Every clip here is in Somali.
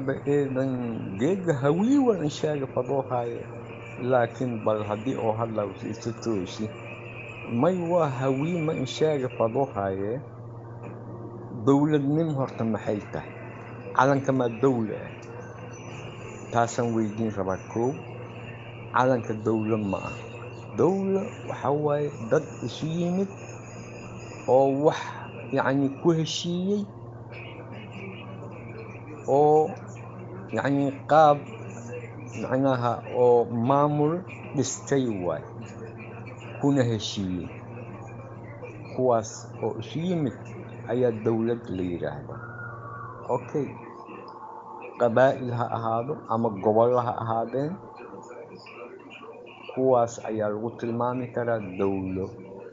aba eedan geedga hawiiwan insheega fadoohaaye laakiin bal haddii oo hadlaw isa toosi may waa hawii ma insheega fadoohaaye dowladnimo horta maxay tahay calanka maa dowla ah taasaan weydiin rabaa koow calanka dowla ma ah dowla waxaa waaye dad isu yimid oo wax yacni ku heshiiyey oo yacni qaab macnaha oo maamul dhistay waay kuna heshiiyey kuwaas oo isu yimid ayaa dowlad la yidhaahdaa okay qabaa'il ha ahaado ama gobollo ha ahaadeen kuwaas ayaa lagu tilmaami karaa dowlo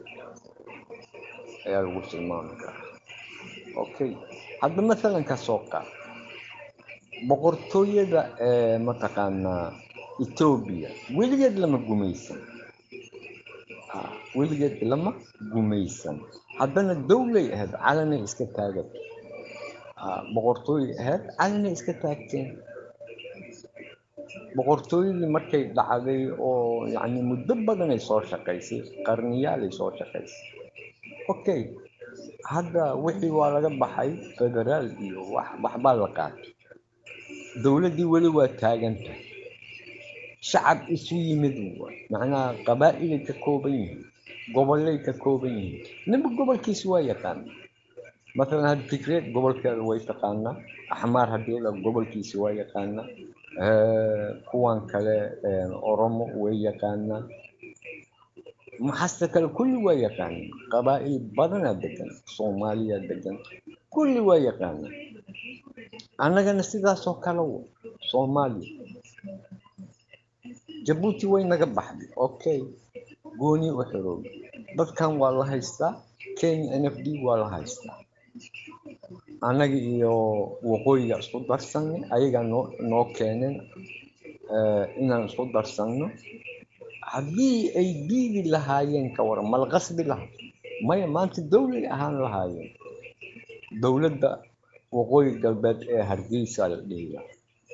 ayaa lagu tilmaami karaa okay hadda masalan ka soo qaad boqortooyada ee mataqaanaa etoobiya weligeed lama gumaysan weligeed lama gumaysan haddana dowlay ahayd calanay iska taagan boqortooyay ahayd calanay iska taagteen boqortooyadii markay dhacday oo yacni muddo badanay soo shaqaysay qarniyaalay soo shaqaysay okay hadda wixii waa laga baxay federaal iyo wax waxbaa la qaatay dowladdii weli waa taagantahay shacab isu yimid waay macnaha qabaa'ilay ka kooban yihiin gobollay ka kooban yihiin ninba gobolkiisa waa yaqaana masalan hadda tigreed gobolkeeda way taqaanaa axmaar haddii la gobolkiisa waa yaqaanaa kuwan kale oromo way yaqaanaa maxasta kale kulli waa yaqaanaa qabaa'il badanaa degan soomaaliya degan kulli waa yaqaanaa annagana sidaasoo kale wa soomaaliya jabuuti way naga baxday okay gooni u xiroobi dadkan waa la haystaa kenya n f d waa la haystaa annaga iyo waqooyiga isku darsanay ayagaa noo noo keeneen inaan isku darsanno haddii ay diidi lahaayeen ka waran mala qasbi laha maya maanta dowlay ahaan lahaayeen dowladda waqooyi galbeed ee hargeysa la dhihi lahaa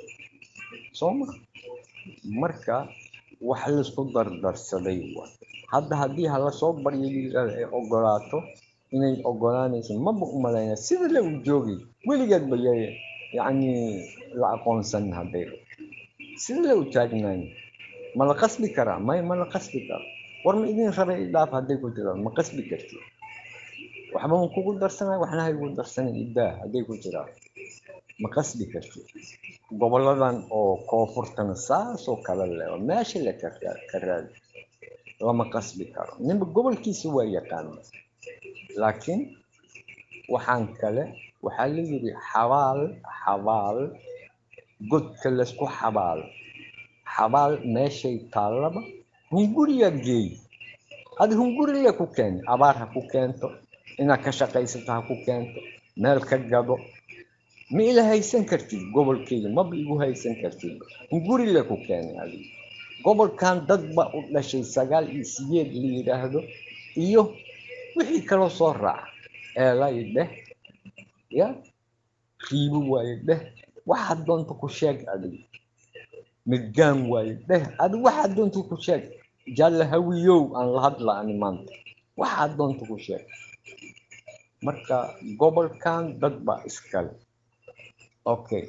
soo ma marka wax laisku dardarsaday waay hadda haddii hala soo baryo yirahda ay ogolaato inay ogolaanayso maba u malayna sida le u joogay weligeed ba ya yacni la aqoonsan hadday sida le u taagnayn ma la qasbi karaa may ma la qasbi karo war ma idin rabay idhaaf hadday ku jiraan ma qasbi karti waxba ma kugu darsanay waxna haygu darsanan idaa hadday ku jiraan ma qasbi karti goboladan oo koonfurtana saasoo kale leh oo meesha le ka raadi lama qasbi karo ninba gobolkiisa waa yaqaana laakiin waxaan kale waxaa la yidhi xabaal xabaal godka laysku xabaal xabaal meeshay taallaba hunguriyaa geey adi hungurilee ku keeni abaar ha ku keento inaad ka shaqaysato ha ku keento meel ka gado ma ila haysan kartid gobolkeyga maba igu haysan kartid hungurilee ku keeni adiga gobolkan dad ba u dhashay sagaal iyo sideed la yidhaahdo iyo wixii kaloo soo raaca eelay dheh ya riibo waaye dheh waxaad doonta ku sheeg adiga midgaan waaye dheh adi waxaad doonta ku sheeg jalla hawiyow aan la hadla ani maanta waxaad doonta ku sheeg marka gobolkan dad baa iskale okay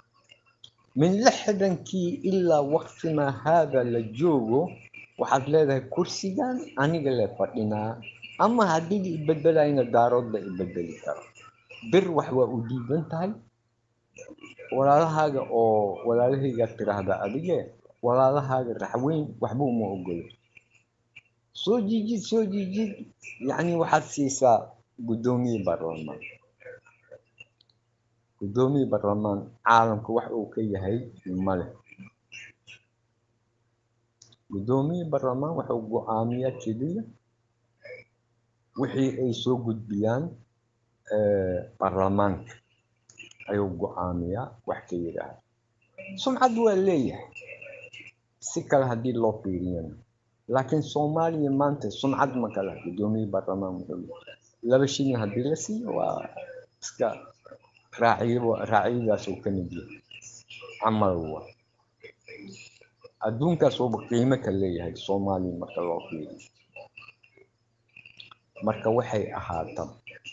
min lixdankii ilaa waqtimaa haada la joogo waxaad leedahay kursigan aniga le fadhinaa ama haddii la ibedelayna daaroodla ibedeli karo bir wax waa u diidan tahay walaalahaaga oo walaalahayga tiraahda adige walaalahaaga raxweyn waxba uma ogolo soo jiijid soo jiijid yacni waxaad siisaa guddoomiye baarlamaan guddoomiye baarlamaan caalamka wax uu ka yahay male guddoomiye baarlamaan wuxuu go-aamiyaa keliya wixii ay soo gudbiyaan baarlamaanka ayuu go-aamiyaa wax ka yidhaahda sumcad waa leeyahay si kale haddii loo fiiriyana laakiin soomaaliya maanta sumcad ma kala guddoomiye baarlamaan wuxuu laba shilin haddii la siiyo waa iska raaciyo raaciyadaas uu ka mid yahay camal wa adduunkaas uuba qiimo ka leeyahay soomaaliya marka loo fiiriyo marka waxay ahaata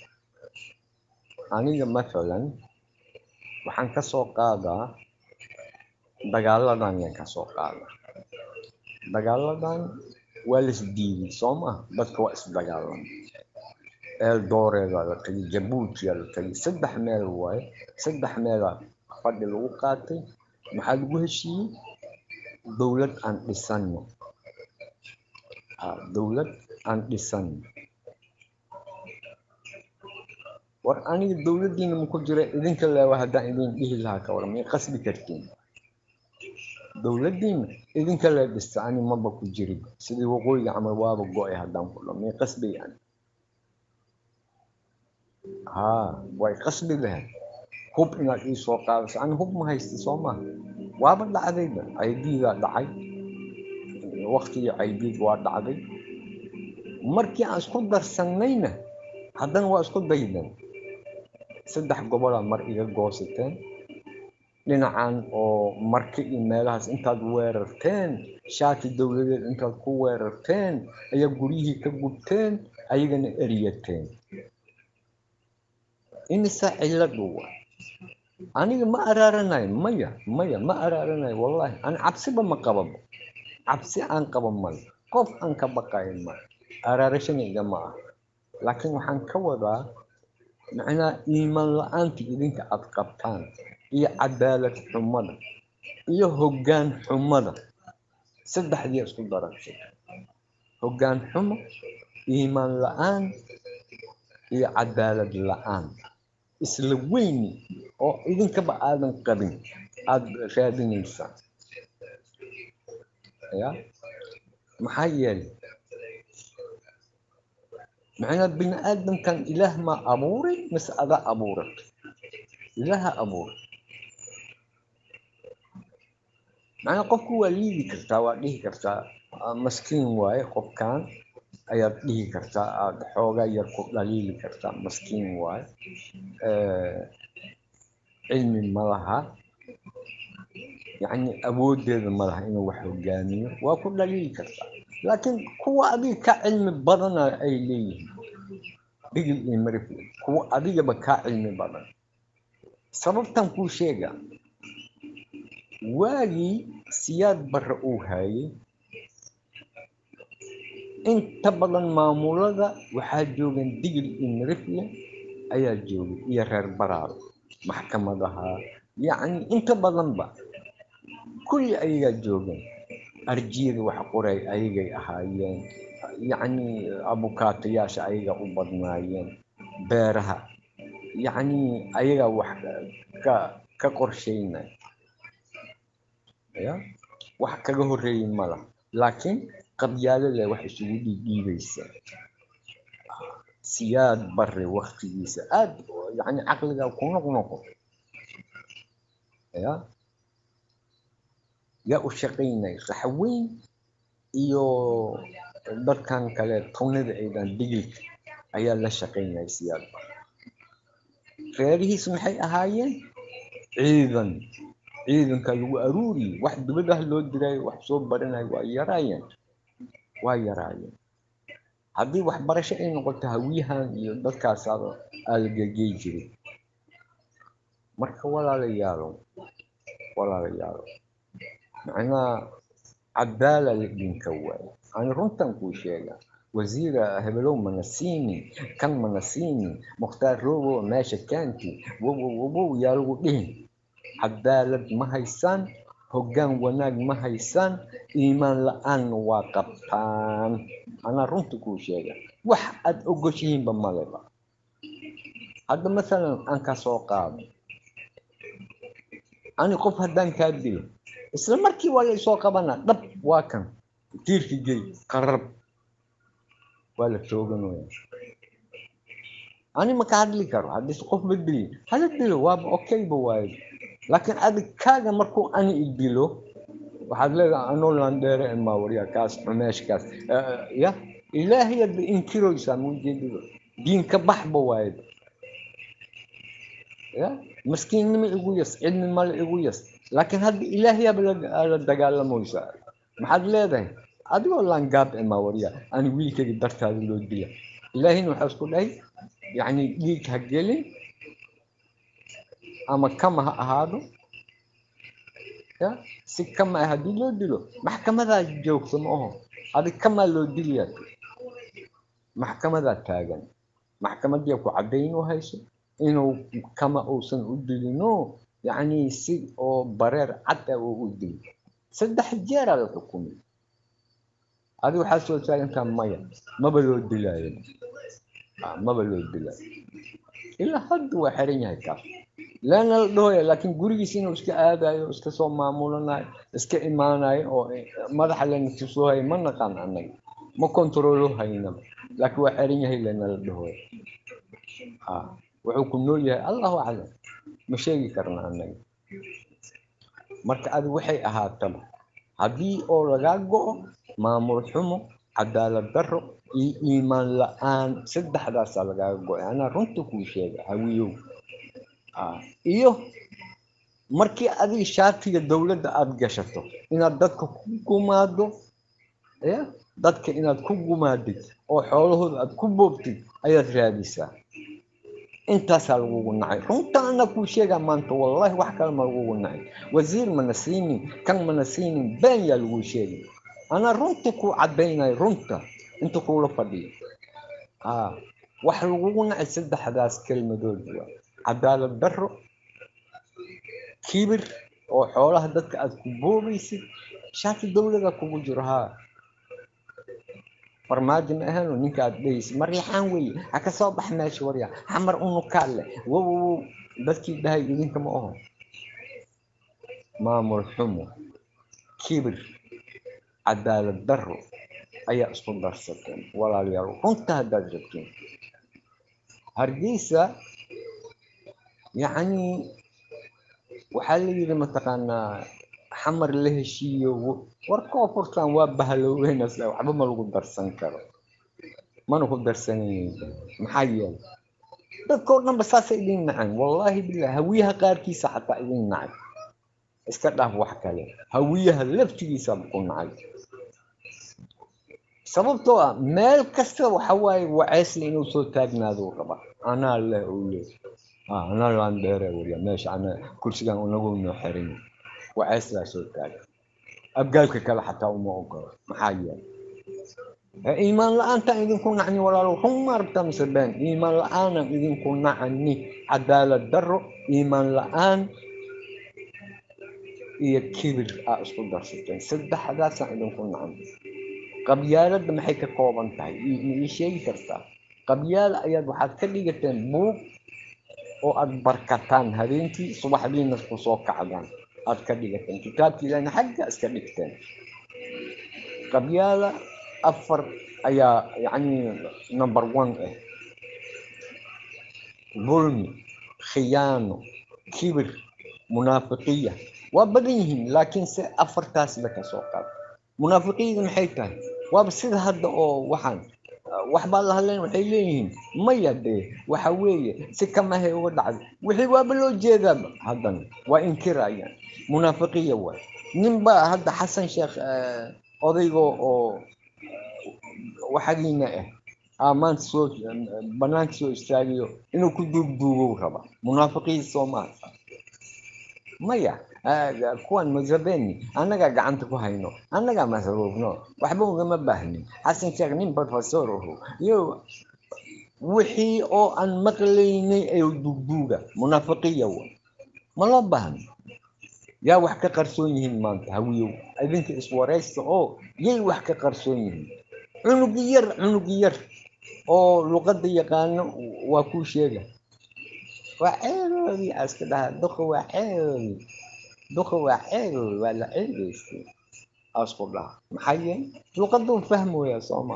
aniga mathalan waxaan ka soo qaadaa dagaaladan yaan ka soo qaadaa dagaaladan waa la isdiiday soo maha dadka waa isdagaalan eeldooreeda la tagay jabuutiya la tagay saddex meel waaye saddex meelaa fadhi lagu qaatay maxaa lagu heshiiyey dowlad aan dhisano dowlad aan dhisano war aniga dowladdiina maku jira idinka leewa haddaan idin dhihi lahaa ka waran may qasbi kartiin dowladdiina idinka lee dhista ani maba ku jirin sidii waqooyiga camal waaba go-ay haddaan ku dho may qasbi yani haa way qasbi lahayd hub inaad ii soo qaadayso ani hub ma haysta soo maha waaba dhacdayba caydiidaa dhacay waktigii caydiid waa dhacday markii aan isku darsannayna haddana waa isku daydan saddex gobolaa mar iga goosateen dhinacan oo marka iyo meelahaas intaad weerarteen shaati dowladeed intaad ku weerarteen ayaa guryihii ka gubteen ayagana eriyateen imisaa cilladu wa aniga ma araaranayo maya maya ma araaranayo wallahi ani cabsiba ma qababo cabsi aan qabo male qof aan ka baqayo male araarashana igama ah laakiin waxaan ka wadaa macnaa iimaan la-aanta idinka aad qabtaan iyo cadaalad xumada iyo hoggaan xumada saddexdii isku daragtay hoggaan xumo iimaan la-aan iyo cadaalad la-aan isla weyni oo idinkaba aadan qabin aada raadinaysaan ya maxaa yeelay macnaa bini aadamkan ilaah maa abuuray mise adaa abuuray ilaaha abuuray macnaa qofku waa liidi kartaa waa dhihi kartaa maskiin waaye qofkan ayaad dhihi kartaa aada xoogaa yar ku dhaliili kartaa maskiin waaye cilmi ma laha yacni awooddeeda ma laha inuu wax hogaamiyo waa ku dhaliili kartaa laakiin kuwa adiga ka cilmi badana ay leeyihiin dhigil iyo marifle kuwa adigaba kaa cilmi badan sababtan kuu sheega waagii siyaad barre uu haayay inta badan maamulada waxaa joogan digil iyo marifle ayaa joogay iyo reer baraaro maxkamadaha yacni inta badanba kulli ayagaa joogan arjiyada wax qoray ayagay ahaayeen yacni abukaatayaasha ayaga u badnaayeen beeraha yacni ayagaa wax ka ka qorsheynay ya wax kaga horreeyey mala laakiin qabyaalada wax isugu dhiidhiibaysa siyaad bare waktigiisa aad yacni caqligaa ku noqnoqo ya yaa u shaqaynay raxweyn iyo dadkan kale townada aydan digilka ayaa la shaqaynaya siyaad bare reerihiis maxay ahaayeen ciidan ciidanka lagu aruuriye wax dibadaha loo diraayo wax soo baranayo waa yaraayeen waa yaraayeen haddii waxbarasho ay noqoto hawiyahan iyo dadkaas aalagagey jiray marka walaalayaalo walaalayaalo macnaha cadaala la idinka waayo ani runtan kuu sheega wasiira hebelow manasiini kan manasiini mukhtaar rogo meesha kaanti wowow wowow yaa lagu dhihin cadaalad ma haysaan hoggaan wanaag ma haysaan iimaan la-aanna waa qabtaan anaa runta kuu sheega wax aada ogoshihiinba maleba hadda masalan aan ka soo qaado ani qof haddaan kaa dilo isla markii waa laysoo qabanaa dhab waa kan tiirki gey qarab waa la tooganaya ani maka hadli karo haddii qofba dilin hala dilo waaba okayba waayo laakiin adig kaaga markuu ani i dilo waxaad leedahay anoo landheere maawarya kaas xumeeshkaas ya ilaahay adba inkiroysaa muujeedada diinka baxba waayo ya maskiinnimo igu yas cilmi male igu yas laakiin hadda ilaahyaaba la dagaalamaysa maxaad leedahay adigoo laangaab imaa warya ani wiilkayga dartaada loo dila ilaahina waxaa isku dhahay yacni dhiig ha gelin ama kama ha ahaado ya si kama ah haddii loo dilo maxkamadaa joogta ma aho adig kamaa loo diliyaa maxkamadaa taagan maxkamadii ku caddayn u hayso inuu kama uusan u dilino yacni si oo bareer cad ah uu u dilo saddex jeeraa la xukumay adiga waxaa soo taagantaa maya maba loo dilaayo maba loo dilaayo ilaa hadda waa xiran yahay kaas leena la dhahoya laakiin gurigiisa inuu iska aadayo iska soo maamulanayo iska imaanayo oo madaxa lena tusoohayo ma naqaan annaga ma kontroolo haynaba laakiin waa xiran yahay leena la dhahoya wuxuu ku nool yahay allahu aclam ma sheegi karna annaga marka adi waxay ahaataba haddii oo lagaa go-o maamul xumo cadaalad darro iyo iimaan la-aan saddexdaasaa lagaaga go-ay anaa runta kuu sheega hawiyow iyo markii adiga shaatiga dowladda aada gashato inaad dadka ku gumaado ya dadka inaad ku gumaadid oo xoolahooda aad ku boobtid ayaad raadisaa intaasaa lagugu nacay runta ana kuu sheegaa maanta wallahi wax kale ma lagugu nacay wasiir mana siinin kan mana siinin been yaa laguu sheegay anaa runta kuu caddaynayo runta inta kuula fadhiyo wax lagugu nacay saddexdaas kelmadood waa cadaalad darro kibir oo xoolaha dadka aad ku boobaysid shaati dowlada kugu jiro haa farmaajo ma ahano ninka aad dhehaysid maryaxaan weeye ha ka soo bax meesha warya xamar unukaad leh wow dadkii dhahay idinka ma aho maamul xumo kibir cadaalad darro ayaa isku darsateen walaalayaal runta haddaad rabteen hargeysa yacni waxaa la yidhi mataqaanaa xamar la heshiiyo war koonfurtan waa bahaloweynase waxba ma lagu darsan karo mana ku darsanayn maxaa yeelay dadkao dhanba saasa idin naceen wallaahi bilah hawiyaha qaarkiisa xataa idin nacay iska dhaaf wax kale hawiyaha laftigiisaba ku nacay sababtoo ah meel kasta waxa waaye waceysle inuu soo taagnaaduu raba anaa leh ou le anaa laan dheere wariya meesha ana kursigan unagu noo xirin waceyslaa soo taaga abgaalka kale xataa uma ogolo maxaa yeelay iimaan la-aantaan idinku nacni walaalo run maaragta mise been iimaan la-aanan idinku nacani cadaalad darro iimaan la-aan iyo kibir aa isku darsateen saddexdaasaan idinku nacni qabyaaladda maxay ka kooban tahay ii sheegi kartaa qabyaala ayaad waxaad ka dhigateen buug oo aad barkataan habeenkii subaxdiina ku soo kacdaan aad ka dhigateen kitaabkii ilahna xagga iska dhigteen qabyaala afar ayaa yacni number one ah dulmi khiyaano kibir munaafiqiya waa badan yihiin laakiin se afartaasba ka soo qaad munaafiqiyada maxay tahay waaba sida hadda oo waxaan waxbaa la hadlayn waxay leeyihiin maya dee waxa weeye si kamahay uga dhacday wixii waaba loo jeedaaba haddana waa inkirayaan munaafiqiya waay ninbaa hadda xasan sheekh odayga oo waxagiina ah maanta soo banaanka soo istaagiyo inuu ku duugduugow raba munaafiqiya soomaal maya kuwan museveni annagaa gacanta ku hayno annagaa masruufno waxba ugama baahnin xasan sheekh nin professor ahu iyo wixii oo aan maqlaynay ee duugduuga munaafiqiya wa ma loo baahno yaa wax ka qarsoon yihiin maanta hawiyow idinka iswaraysta oo yay wax ka qarsoon yihiin cunugi yar cunugi yar oo luqadda yaqaano waa kuu sheega waa ceeroodii aska dhaha duqa waa ceeroodii duqa waa ceeroodi waa la ceegaystay asku dhaha maxaa yeelay luqaduu fahmooyaa sooma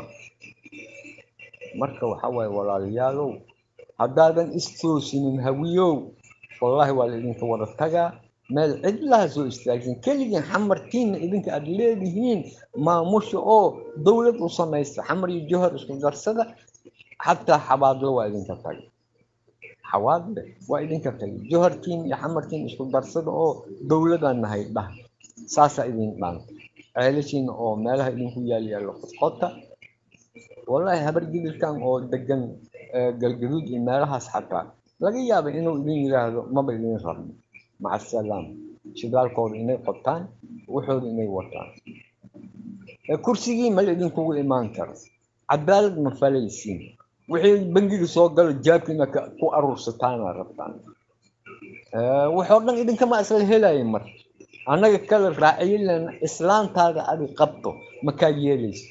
marka waxa waaye walaalayaalow haddaadan istoosinin hawiyow wallaahi waa laidinka wada tagaa meel cidlaha soo istaagsan keligiin xamartiina idinka aada leedihiin maamusha oo dowlad u samaysta xamar iyo johor isku darsada xataa xabaadlo waa idinka taga xawaadle waa idinka tagay johartiin iyo xamartiin isku darsada oo dowladaan nahay dhah saasaa idin dhaanta ceelashiina oo meelaha idinku yaal yaalla qodqodta wallaahi habar gidilkan oo degan galgaduud iyo meelahaas xataa laga yaaba inuu idin yidhaahdo maba idin rabno maca asalaam shidaalkooda inay qotaan waxooda inay wataan kursigii mal idinkugu imaan karo cadaalad ma falaysiin wixii bangiga soo galo jaabkiina ku aruursataana rabtaan waxoo dhan idinkama isla helaya marka annaga kala raaciyo lena islaantaada adi qabto makaa yeelaysa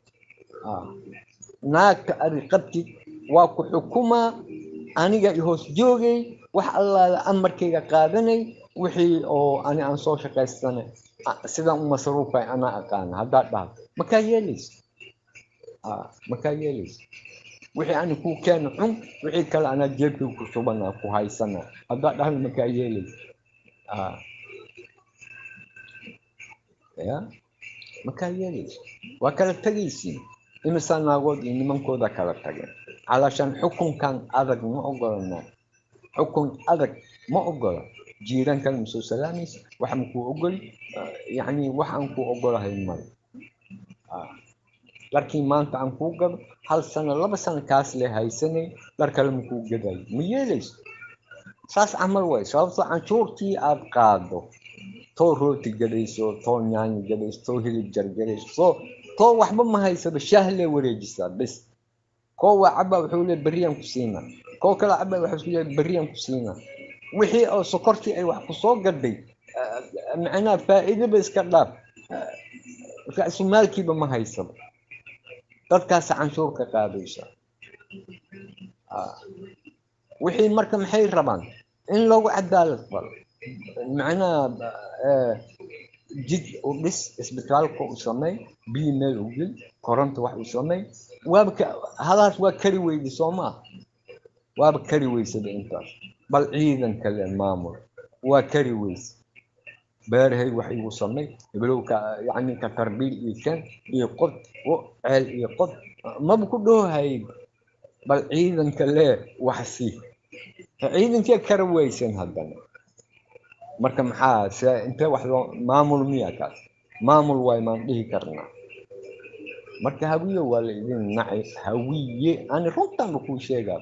naagta adi qabtid waa ku xukumaa aniga hoos joogay wax allaala amarkayga qaadanay wixii oo ani aan soo shaqaystanay sidaan u masruufay anaa aqaana haddaad dhahdo makaa yeelaysa makaa yeelaysa wixii ani kuu keena xun wixii kale anaa jeebkii ku shubana ku haysana haddaad dhahdo makaa yeelaysa ya makaa yeelaysa waa kala tegaysiin imisaa naagood iyo nimankooda kala tageen calaashaan xukunkan adag ma ogolana xukun adag ma ogola jiirankan masoo salaamaysa wax makuu ogoli yani wax aan kuu ogolahay male dharkii maanta aan kuu gado hal sano laba sano kaas le haysanay dhar kale makuu gadayo ma yeelayso saas camal way sababtoo canshuurtii aad qaado too rooti gadayso too nyaanyo gadayso too hilib jarjarayso too too waxba ma haysaba shaah lee wareejisaa bes koo waa cabaa wuxuu leey berriyaan ku siinaa koo kale cabaa waxuu leey berriyaan ku siinaa wixii oo sokortii ay wax ku soo gadhay macnaha faa'iidaba iska dhaaf ra-sumaalkiiba ma haysaba dadkaasa canshuur ka qaadaysa wixii marka maxay rabaan in loogu cadaalad falo macnaha jid u dhis isbitaalka u samey biyo meel u gel koronta wax u samey waaba halaas waa kari weyda soo maa waaba kari weysada intaas bal ciidan kale maamul waa kari weyse beerahay wax igu samey hiblowka yani ka tarbiil iyo kan iyo qod ceel iyo qod maba ku dhoohay bal ciidanka lee wax sii ciidankee kara weysan haddana marka maxaa se intee wax loo maamul miya kaas maamul waay maan dhihi karnaa marka hawiye waa la idin nacay hawiye ani runtaanba kuu sheegaa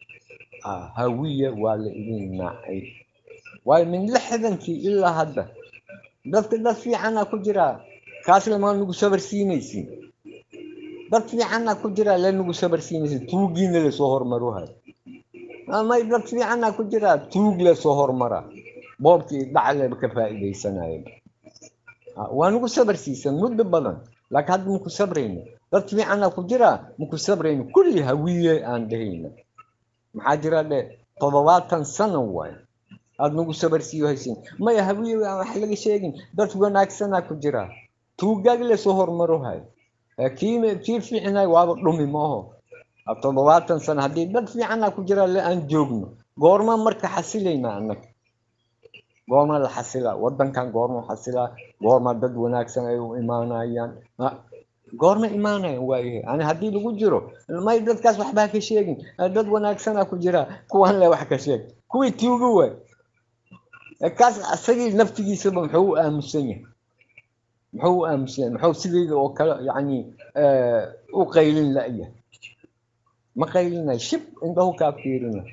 hawiye waa la idin nacay waayo min lixdankii ilaa hadda dadka dad fiicanaa ku jiraa kaasle maa nagu sabar siinaysin dad fiicanaa ku jiraa le nagu sabar siinaysin tuugiina lasoo hormaruhay may dad fiicanaa ku jiraa tuug lasoo hormaraa boobkii dhacleba ka faa'iidaysanaya waa nagu sabar siisan muddo badan laakiin hadda maku sabrayno dad fiicanaa ku jiraa maku sabrayno kulli hawiye aan dhahayna maxaa jira dhe toddobaatan sano waay aada nagu sabar siiyo haysin maya hawiye aan wax laga sheegin dad wanaagsanaa ku jiraa tuugaag lasoo hormaruhay kii kii fiicnay waaba dhumi maaho toddobaatan sano haddii dad fiicanaa ku jiraa le aan joogno goorma marka xasilaynaa annaga goorma la xasilaa wadankan goorma xasilaa goorma dad wanaagsan ay u imaanayaan goorma imaanayan waayahay ani haddii lagu jiro may dadkaas waxbaa ka sheegin dad wanaagsanaa ku jira kuwan le wax ka sheeg kuwii tuuga waay kaas asagii naftigiisaba muxuu u aamusan yahay muxuu u aamusan yahay muxuu sidayda oo kale yani u qaylin la'yahay ma qaylinay shib indhahu kaa fiirina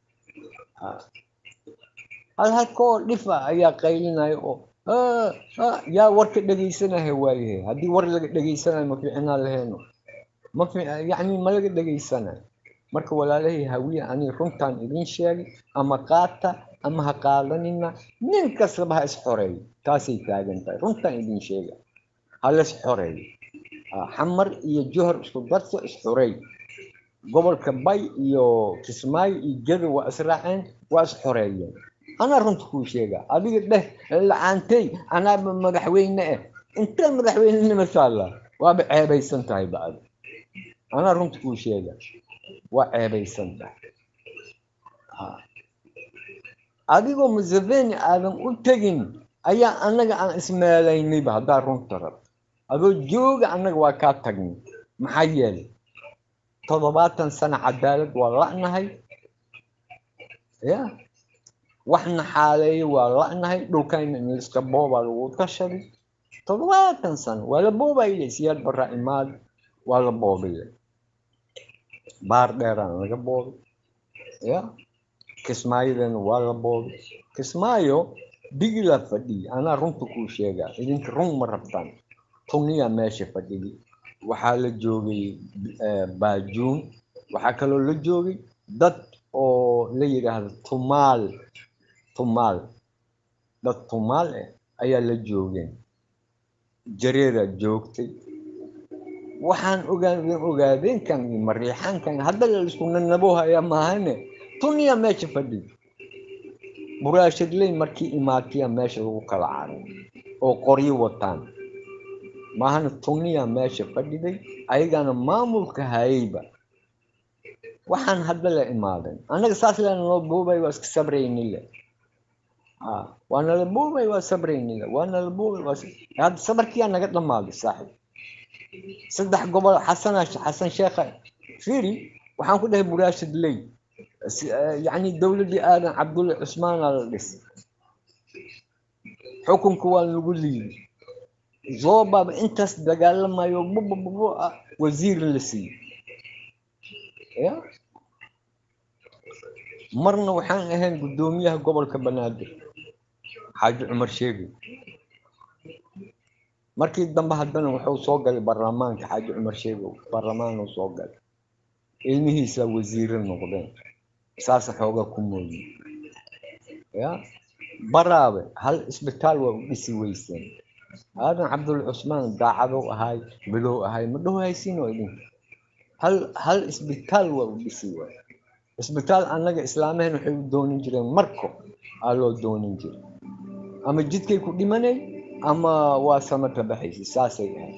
hal halkoo dhifa ayaa qaylinaya oo yaa warka dhegaysanaya waayahay haddii war laga dhegaysanayo ma fiicnaa laheeno ma yani ma laga dhegaysanayo marka walaalahay hawiye ani runtaan idin sheegay ama qaata ama ha qaadanina nin kastaba ha isxoreeyo taasay taagan tahay runtaan idin sheega hala isxoreeyo xamar iyo johor isku darso isxoreey gobolka bay iyo kismaayo iyo gedo waa israaceen waa isxoreeyeen anaa runta kuu sheega adiga dheh la-aantay anaaba madaxweyne eh intee madaxweynenima taalla waaba ceebaysan tahay bacd anaa runta kuu sheega waa ceebaysan tahay adigoo museveni aadan u tegin ayaa annaga aan ismeelaynayba haddaa runta rab adoo jooga annaga waa kaa tagnay maxaa yeelay toddobaatan sano cadaalad waa la'nahay ya waxna xaaleeyo waa la'nahay dhulkayna in iska boobaa lagu tashaday toddobaatan sano waa la boobayay siyaad barra imaad waa la boobaya baar dheeraan laga boobay ya kismaayadana waa la boobay kismaayo digila fadhiya anaa runta kuu sheegaa idinka run ma rabtaan tuniya meesha fadhigi waxaa la joogay baajuun waxaa kaloo la joogay dad oo la yidhaahdo tumaal tumaal dad tumaal eh ayaa la joogeen jareedaa joogtay waxaan ogaadeen ogaadeenkan iyo mariixaankan hadda la isku nanabohaya maahane tuniya meesha fadhiga buraashadley markii imaatiya meesha lagu kala caray oo qoryo wataan maahana tuniya meesha fadhiday ayagana maamulka hayayba waxaan hadda la imaaden annaga saas lena noo boobay waa iska sabraynile waa nala boobay waa sabraynile waa nala boobay waa hadda sabarkiyaa naga dhammaaday saaxib saddex gobol xasana xasan sheekha firi waxaan ku dhahay buraashad ley yacni dowladdii aadan cabdulle cusmaanaa la dhisay xukunka waa lagu liiday zoobaba intaas dagaalamayo bubububu ah wasiir la siiyey ya marna waxaan ahayn guddoomiyaha gobolka banaadir xaaji cumar sheegi markii dambe haddana wuxuu soo galay baarlamaanka xaaji cumar sheegow baarlamaanuu soo galay ilmihiisa wasiire noqdeen saasa xoogaa ku mooyi ya baraabe hal isbitaal waa u dhisi weyseen aadan cabdulle cusmaan daacadow ahay bilow ahay ma dhaho haysiinoo idinka hal hal isbitaal waa u dhisi waay isbitaal annaga islaamaheen waxay u doonin jireen marko aa loo doonin jiray ama jidkay ku dhimanay ama waa samata baxaysa saasay ahayd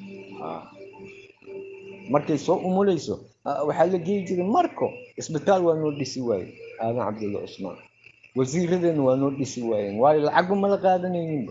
markay soo umulayso waxaa la geeyi jiray marko isbitaal waa noo dhisi waaye aadan cabdulle cusmaan wasiiradeena waa noo dhisi waayeen waayo lacagu ma la qaadanayninba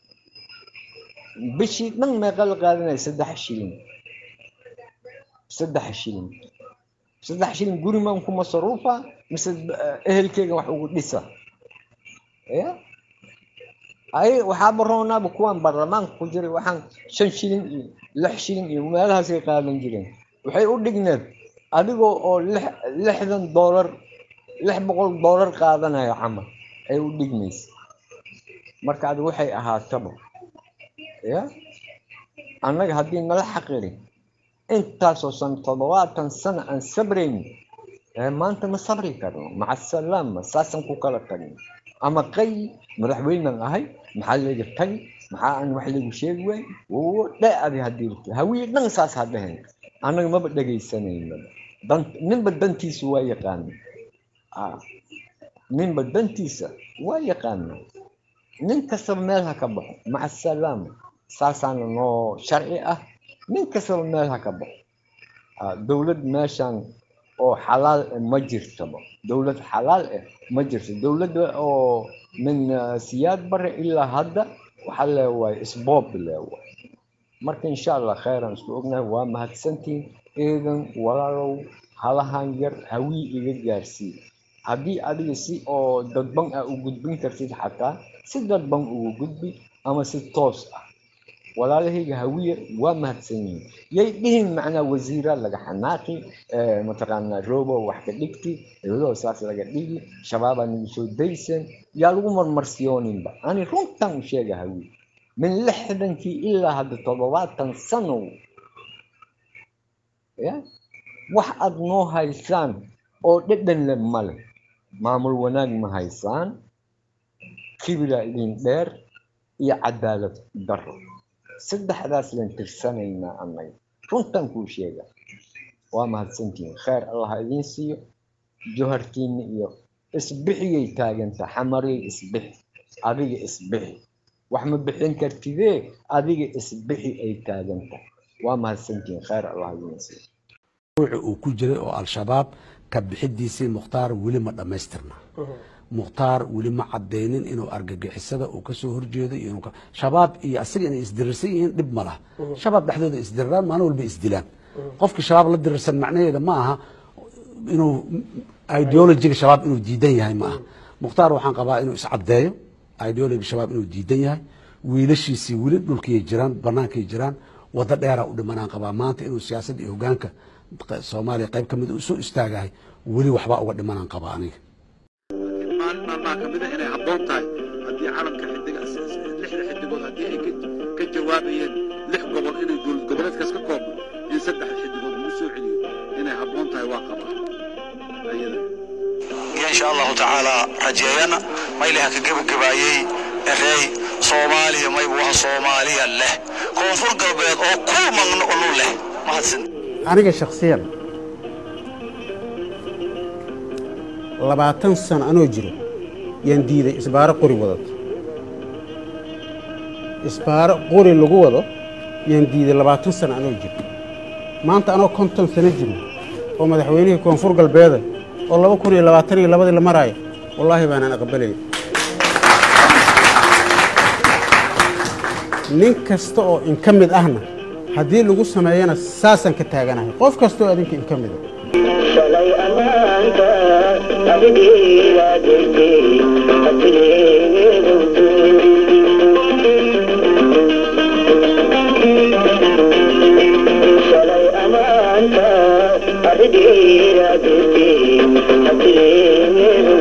bishii dhan meeqa la qaadanaya saddex shilin saddex shilin saddex shilin guri maan ku masaruufa mise ehelkeyga wax ugu dhisa ya ay waxaaba roonaaba kuwaan baarlamaanka ku jiray waxaan shan shilin iyo lix shilin iyo meelahaasay qaadan jireen waxay u dhigneed adigoo oo lixdan doolar lix boqol doolar qaadanaya camal ay u dhigmaysa marka adi waxay ahaataba ya annaga haddii nala xaqirin intaasoo sano toddobaatan sano aan sabrayn maanta ma sabri karno maca salaama saasaan ku kala tagno ama qay madaxweynan ahay maxaa layga tagi maxaa aan wax laygu sheegi waay dhe adi haddii hawiye dhan saas ha dhehen annaga maba dhegaysanayno ninba dantiisu waa yaqaana ninba dantiisa waa yaqaana nin kastaba meel ha ka baxo maca salaama saasaana noo sharci ah nin kastaba meel ha ka baxo dowlad meeshan oo xalaal eh ma jirtaba dowlad xalaal eh ma jirto dowladda oo min siyaad bare ilaa hadda waxaa leewaay isboob leewaay marka insha allah khayran isku ognahay waa mahadsantiin eedan walaalow halahan yar hawii iga gaarsii haddii adiga si oo dadban ah u gudbin kartid xataa si dadban ugu gudbi ama si toos ah walaalahayga hawiye waa mahadsan yihiin yay dhihin macnaa wasiira laga xanaaqi mataqaanaa robo wax ka dhigti iyadoo saas laga dhigi shabaabaa nagu soo daysan yaa lagu marmarsiyooninba ani runtan u sheega hawiye min lixdankii ilaa hadda toddobaatan sano ya wax aad noo haysaan oo dhedhan le male maamul wanaag ma haysaan kibira idin dheer iyo cadaalad daro saddexdaas len tirsanaynaa annaga runtan kuu sheega waa mahadsantihiin khayr allah idiin siiyo johartiinna iyo isbixiyay taaganta xamarey isbixi adiga isbixi wax ma bixin kartidee adiga isbixi ay taaganta waa mahadsantihiin khayr allah idiin siiyo ruuxi uu ku jiray oo al-shabaab ka bixidiisii mukhtaar weli ma dhammaystirna mukhtaar weli ma cadaynin inuu argagixisada uu kasoo horjeedo iyo inuu shabaab iyo asaga inay isdirirsan yihiin dhib ma laha shabaab dhexdooda isdiriraan maalin walba isdilaan qofkii shabaab la dirirsan macnaheeda ma aha inuu ideologiga shabaab inuu diidan yahay ma aha mukhtaar waxaan qabaa inuu iscadeeyo ideologiga shabaab inuu diidan yahay wiilashiisii weli dhulkiyay jiraan banaankay jiraan wado dheeraa u dhimanaan qabaa maanta inuu siyaasadda iyo hogaanka soomaaliya qayb ka mid u soo istaagahay weli waxbaa uga dhimanaan qabaa aniga maalin maalmaha ka mida inay habboon tahay haddii calanka xidiga lixda xidigood haddii ay ka- ka jawaabayeen lix gobol inay dowlad goboleedkaas ka koobno in saddex xidigood lagu soo celiyo inay habboon tahay waa qabaa ayada iyo insha allahu tacaala rajeeyana maylaha ka gebagabaayey erey soomaaliya mayba waha soomaaliya leh koonfur galbeed oo ku magno olu leh mahadsan aniga shakhsiyan labaatan sano anoo jiro yaan diiday isbaaro qori wadato isbaaro qori lagu wado yaan diiday labaatan sano anoo jiro maanta anoo konton sano jiro oo madaxweynihii koonfur galbeeda oo laba kun iyo labaatan iyo labadii la maraayo wallaahi baanaan aqbalay nin kasta oo in ka mid ahna haddii lagu sameeyana saasaan ka taaganahay qof kasta oo adinka in ka mida shalay ammaanka abigiila jirtay hatigeedu shalay ammaanka abigiila jirtay hatigeedu